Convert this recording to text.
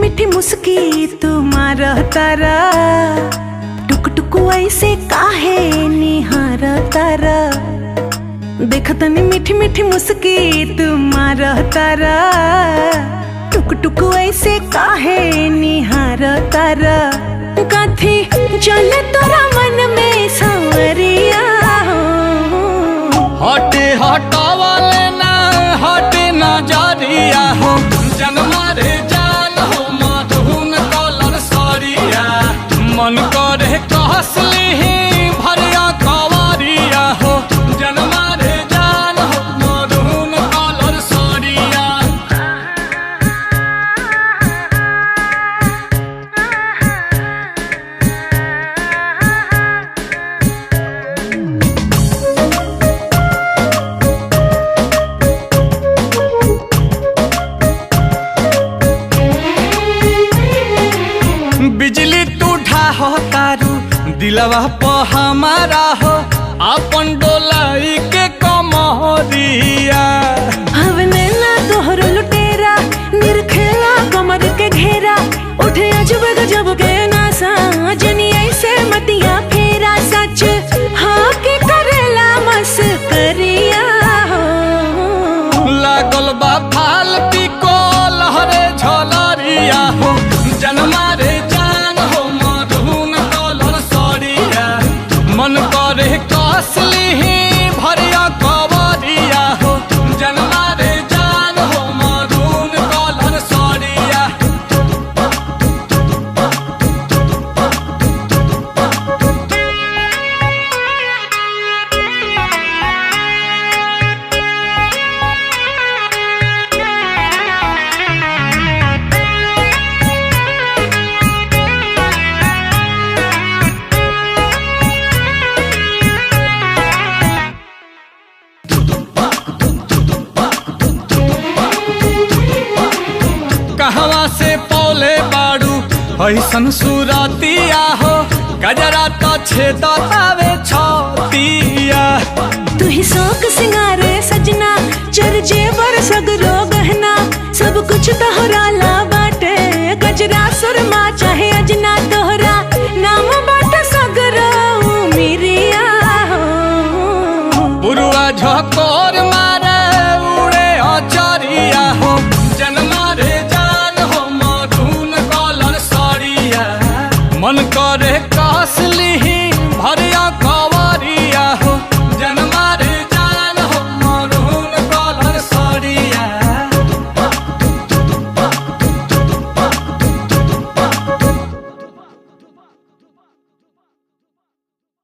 मीठी मुस्की तुम्हार तारा टुक टुक ऐसे काहे निहार तारा देखतनी मीठी मीठी मुस्की तुम्हार तारा टुक टुक ऐसे काहे निहार तारा कथी चले तोरा मन में सांवरिया हो हटे हटावले ना हटे नजरिया हो जनमा रे जान हो मधुन कलर सरिया मन करे कहसली भरिया कवरिया हो जनमा रे जान हो मधुन कलर सरिया बिजली टूठा हो तारू दिलवा प हमारा हो अपन डोलाई के कमरिया हवने ना तोहर लुटेरा निरखेला कमर के घेरा उठे अजब गजब के नासा जनी ऐसे मतिया फेरा सच हाँ के करेला मस करिया हो लागल बा फालती को लहरे झलरिया हो जनमा रे जान हो मधुन कलर सरिया मन करे कसली भरिया कवरिया हो जनमा रे जान हो मधुन कलर सरिया कहवा से पौले बाड़ू ऐसन सुरतिया हो गजरा तो छेदतावे छतिया तू ही शौक सिंगारे सजना चर जेवर सगरो गहना सब कुछ तोहरा ला बाटे गजरा सुरमा चाहे अजना तोहरा नाम बाटे सगरो मिरिया हो बुरुआ झको